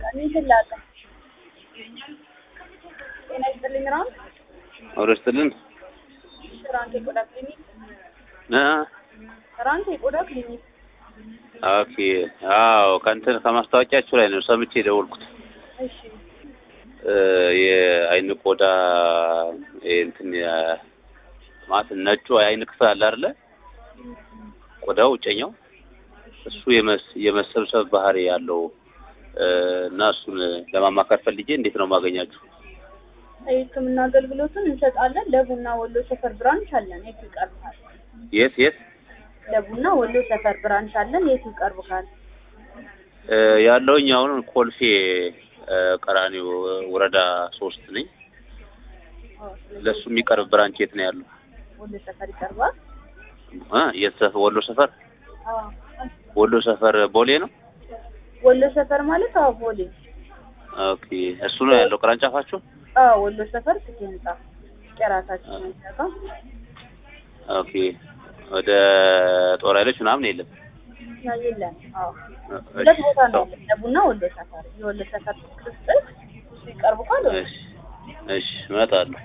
እንትን ላለ ጤና ይስጥልኝ ራንክ አውረ ስትልን ራንክ የቆዳ ክሊኒክ እ ራንክ የቆዳ ክሊኒክ ኦኬ አዎ ከእንትን ከማስታወቂያችሁ ላይ ነው ሰምቼ የደወልኩት እሺ እ የአይን ቆዳ እንትን ማለት ነጩ የአይን ክፍል አለ አይደለ ቆዳው ውጨኛው እሱ የመስ- የመሰብሰብ ባህሪ ያለው እ እና እሱን ለማማከር ፈልጌ እንዴት ነው የማገኛችሁ? የህክምና አገልግሎቱን እንሰጣለን። ለቡና ወሎ ሰፈር ብራንች አለን። የቱ ይቀርብሃል? የት የት ለቡና ወሎ ሰፈር ብራንች አለን። የቱ ይቀርብሃል? እ ያለውኝ አሁን ኮልፌ እ ቀራኒዮ ወረዳ ሶስት ነኝ። ለእሱ የሚቀርብ ብራንች የት ነው ያለው? ወሎ ሰፈር ይቀርባል። እ የት ሰፈር? ወሎ ሰፈር አዎ ወሎ ሰፈር ቦሌ ነው። ወሎ ሰፈር ማለት አዎ ቦሌ። ኦኬ እሱ ነው ያለው ቅርንጫፋችሁ? አዎ ወሎ ሰፈር ትኬ ህንጻ ቄራታችን ነው የሚሰጠው። ኦኬ ወደ ጦር ኃይሎች ምናምን የለም። ያ የለም። አዎ እሺ፣ ሁለት ቦታ ነው ያለን። ለቡና ወሎ ሰፈር። የወሎ ሰፈር ክፍል እሱ ይቀርብሃል። እሺ እሺ እመጣለሁ።